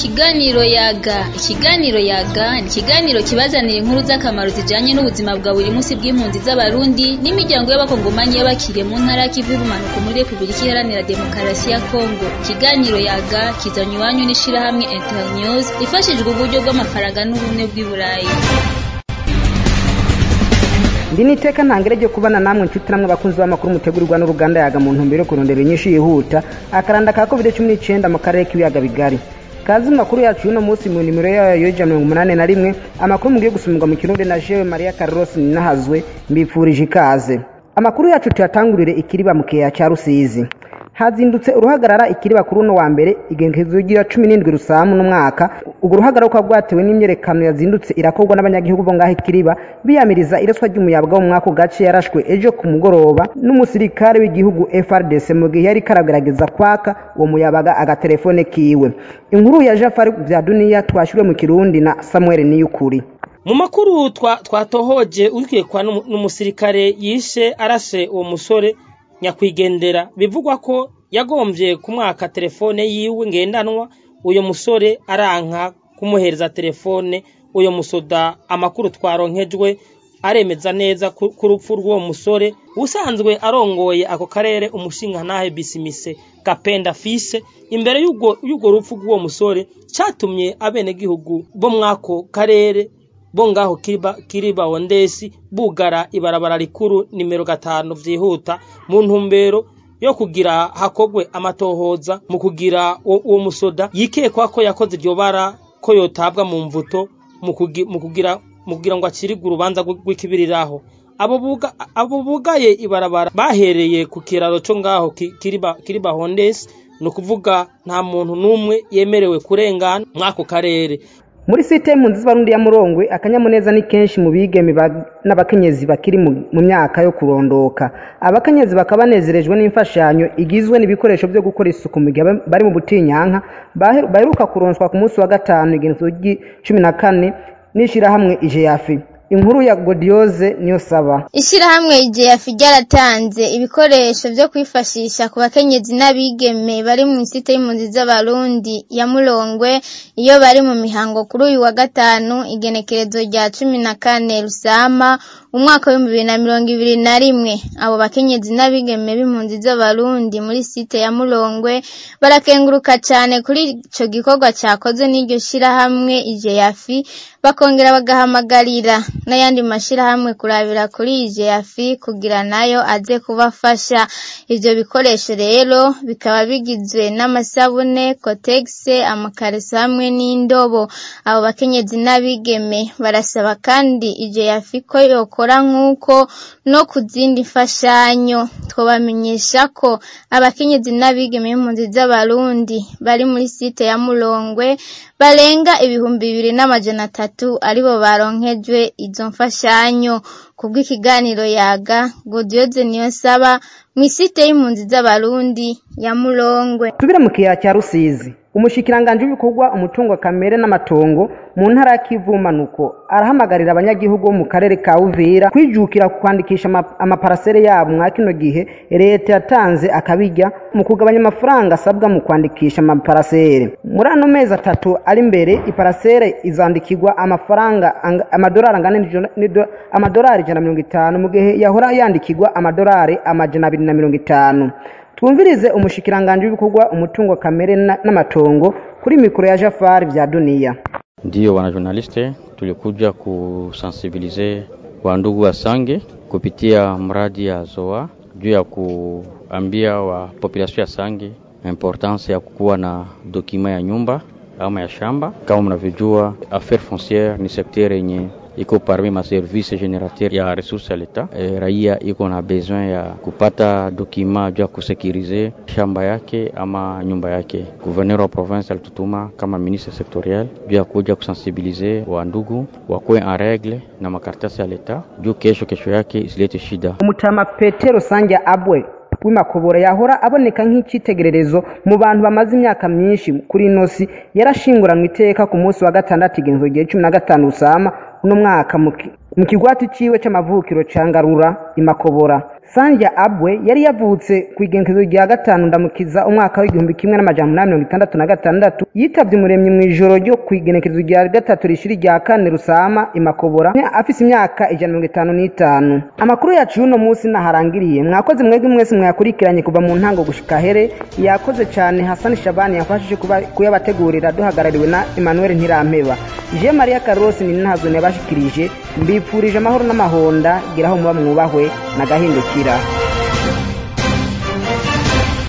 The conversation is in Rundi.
Ikiganiro yaga ikiganiro yaga ni ikiganiro kibazanira inkuru z'akamaro zijanye n'ubuzima bwa buri munsi bw'impunzi z'abarundi n'imiryango y'abakongomani y'abakiriye mu ntara y'ikivu y'ubumanuko muri repubulika iharanira demokarasi ya kongo ikiganiro yaga kizanywa iwanyu n'ishirahamwe internews ifashijwe uburyo bw'amafaranga n'ubumwe bw'i burayi ndi niteka ntangere ryo kubana namwe nshuti namwe abakunzi b'amakuru mutegurirwa n'uruganda yaga mu ntumbero yo kurondera inyinshi yihuta akaranda ka covid cumi n'icyenda mu karere k'ibiyaga bigari kazi mu makuru yacu y'uno munsi mu nimero yayo y'ijana mirongo umunani na rimwe amakuru mugiye gusumirwa mu kirundi na jewe maria carlos ninahazwe mbifurije ikaze amakuru yacu tuyatangurire ikiriba mu kiyaya cya rusizi hazindutse uruhagarara ikiriba kuri uno wa mbere igengezo gira cumi n'indwi rusamu n'umwaka urwo ruhagarara rukaba rwatewe n'imyerekano yazindutse irakorwa n'abanyagihugu bo ngaho ikiriba biyamiriza iraswa ry'umuyaga wo mu mwaka gace yarashwe ejo ku mugoroba n'umusirikare w'igihugu frdc mu gihe yari karagerageza kwaka uwo muyabaga agatelefone kiwe inkuru ya jafari bya duniya twashyiriwe mu kirundi na samuel niyukuri mu makuru twatohoje urikekwa n'umusirikare yishe arashe uwo musore nyakwigendera bivugwa ko yagombye kumwaka telefone yiwe ngendanwa uyo musore aranka kumuhereza telefone uyo musoda amakuru twaronkejwe aremeza neza ku rupfu rw'uwo musore usanzwe arongoye ako karere umushingantahe bisimise gapenda fise imbere y'urwo rupfu rw'uwo musore cyatumye abenegihugu bo mw'ako karere bo ngaho kiriba wondesi bugara ibarabara rikuru nimero gatanu vyihuta mu ntumbero yo kugira hakogwe amatohoza mu kugira uwo musoda yikekwa ko yakoze iryo bara ko yotabwa mu mvuto mu kugira mu kugira ngo acirigwe urubanza rw'ikibiriraho abo bugaye ibarabara bahereye ku kiraro co ngaho kiriba kiriba hondesi ni ukuvuga nta muntu n'umwe yemerewe kurengana mw'ako karere muri site y'impunzi z'abarundi ya murongwe akanyamuneza ni kenshi mu bigeme n'abakenyezi bakiri mu myaka yo kurondoka abakenyezi bakaba banezerejwe n'imfashanyo igizwe n'ibikoresho byo gukora isuku mu gihe bari mu butinyanka baheruka kuronswa ku munsi wa gatanu igenzo cumi na kane n'ishyirahamwe ijeyafi inkuru ya godiyoze niyo saba ishyirahamwe ijeyafi ryaratanze ibikoresho byo kwifashisha ku bakenyezi n'abigeme bari mu isite y'impunzi z'abarundi ya murongwe iyo bari mu mihango kuri uyu wa gatanu igenekerezo rya cumi na kane rusama umwaka w'ibihumbi bibiri na mirongo ibiri na rimwe abo bakenyezi n'abigeme b'impunzi z'abarundi muri site ya murongwe barakenguruka cyane kuri ico gikorwa cyakozwe n'iryo shyirahamwe ijeyafi bakongera bagahamagarira n'ayandi mashyirahamwe kurabira kuri ijeyafi kugira nayo aze kubafasha ivyo bikoresho rero bikaba bigizwe n'amasabune kotegise amakareso hamwe n'indobo abo bakenyezi n'abigeme barasaba kandi ijeyafi ko yokora nk'uko no ku zindi mfashanyo twabamenyesha ko abakenyezi n'abigeme b'impunzi z'abarundi bari muri site ya murongwe barenga ibihumbi bibiri n'amajana atatu aribo baronkejwe izo mfashanyo kubw'ikiganiro yaga godiyoze niyo saba mu isite y'impunzi z'abarundi ya murongwe tubire mu kiyaya cya rusizi umushikiranganji w'ibikorwa umutungo kamere n'amatongo mu ntara ya kivumanuko arahamagarira abanyagihugu bo mu karere ka uvira kwijukira kwandikisha amaparasere yabo mwa kino gihe leta yatanze akabijya mu kugabanya amafaranga asabwa mu kwandikisha amaparasere muri ano mezi atatu ari imbere iparasere izandikirwa amafaranga amadolari angana amadolari ijana na mirongo itanu mu gihe yahora yandikirwa amadolari amajana abiri na mirongo itanu twumvirize umushikiranganji w'ibikorwa umutungo kamere n'amatongo kuri mikoro ya jafari vya duniya ndiyo wana journaliste tulikuja kusensibilize wandugu wa sange kupitia mradi ya zoa juu ya kuambia wa population ya sange importance ya kukuwa na dokima ya nyumba ama ya shamba kama mnavyojua affaire foncière ni sekter yenye iko parmi ma service generateur ya resource ya leta e, raia iko na besoin ya kupata dokima juu ya kusekirize shamba yake ama nyumba yake. Gouverneur wa province alitutuma kama ministre sectoriel juu ya kuja kusensibilize wa ndugu wakuwe en regle na makaratasi ya leta juu kesho kesho yake isilete shida. umutama petero sanja abwe w'imakobora yahora aboneka nk'icyitegererezo mu bantu bamaze imyaka myinshi kuri ino si yarashinguranwe iteka ku munsi wa gatandatu igenzo gihe cumi na gatanu usama uno mwaka mu kigwati ciwe c'amavukiro ca ngarura imakobora sanja abwe yari yavutse ku igenekerezo rya gatanu ndamukiza umwaka w'igihumbi kimwe n'amajana umunani mirongo itandatu na gatandatu yitabye umuremyi mu ijoro ryo ku igenekerezo rya gatatu rishiri rya kane rusama imakobora afise imyaka ijana na mirongo itanu n'itanu amakuru yacu y'uno munsi naharangiriye mwakoze mwebwe mwese mwayakurikiranye kuva mu ntango gushika here yakoze cyane hasani shabani yafashije kuba- kuyabategurira duhagarariwe na emmanuel ntirampeba je maria karosi ni ntazone yabashikirije mbipfurije amahoro n'amahonda giraho muba mwubahwe na gahindukira